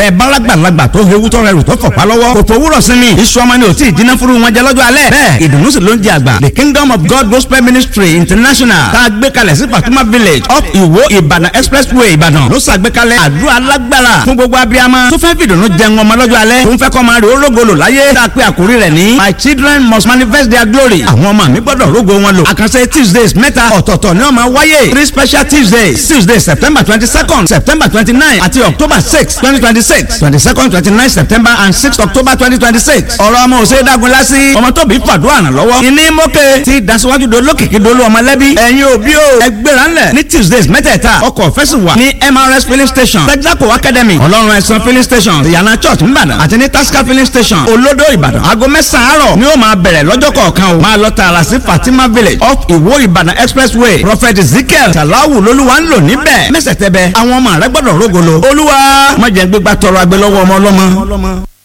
bẹ́ẹ̀ bálágbàlagbà tó hewu tó rẹrù tó fọ̀pá lọ́wọ́ kò fowórọ̀ sí mi iṣu ọmọ ni ò tí ì jiná furu wọn jẹ lọ́jọ́ alẹ́ bẹ́ẹ̀ ìdùnnú sì ló ń jẹ àgbà the kingdom of god gospel ministry international tá a gbé kalẹ̀ sí fatuma village up iwo ìbàdàn expressway ìbàdàn ló ṣàgbékalẹ̀ àdúrà alágbára fún gbogbo abiyamọ tó fẹ́ fìdùnnú jẹun ọmọ lọ́jọ́ alẹ́ tó ń fẹ́ kọ́ máa rí orógolo láyé tá a pé àkórí rẹ̀ ní my children must manifest their glory àwọn ọmọ mi gbọ́dọ̀ rógo wọn lò àkànṣe tuesdays mẹ́ta ọ̀tọ̀ọ̀tọ̀ ni wọ́n máa wáyé three special tuesdays tuesday september twenty second september twenty nine àti october six twenty twenty six twenty second twenty nine september and six october twenty twenty six ọ̀rọ̀ ọmọ òsè dágun lásì ọmọ tóbi fàdúrà ràn lọ́wọ́ ìní mọ́kẹ́ ti dasiwaju do lókìkí dolú ọmọlẹ́bí ẹ̀yin òbí o ẹgbẹ́ra ńlẹ̀ ní tuesdays mẹ́tẹ̀ẹ̀ta ọkọ̀ fẹ́sì wà ní mrs filling station texaco academy ọlọ́run ẹ̀sán filling station ìyànà church ńbàdàn àti ní tasca filling station olódò ìbàdàn aago mẹ́sàn-án àárọ̀ ni ó máa bẹ̀rẹ̀ lọ́jọ́ kọ̀ọ̀kan o máa lọ tààrà sí fatima village off ìwó ìbàdàn expressway prophet ezekiel salawu lolúwa ń lò níbẹ̀ mẹ́sẹ̀tẹ̀bẹ̀ àwọn ọmọ rẹ gbọ́dọ̀ rógolo olúwa má jẹ́ gbégbá tọrọ agbélọ́wọ́ ọmọ ọlọ́mọ.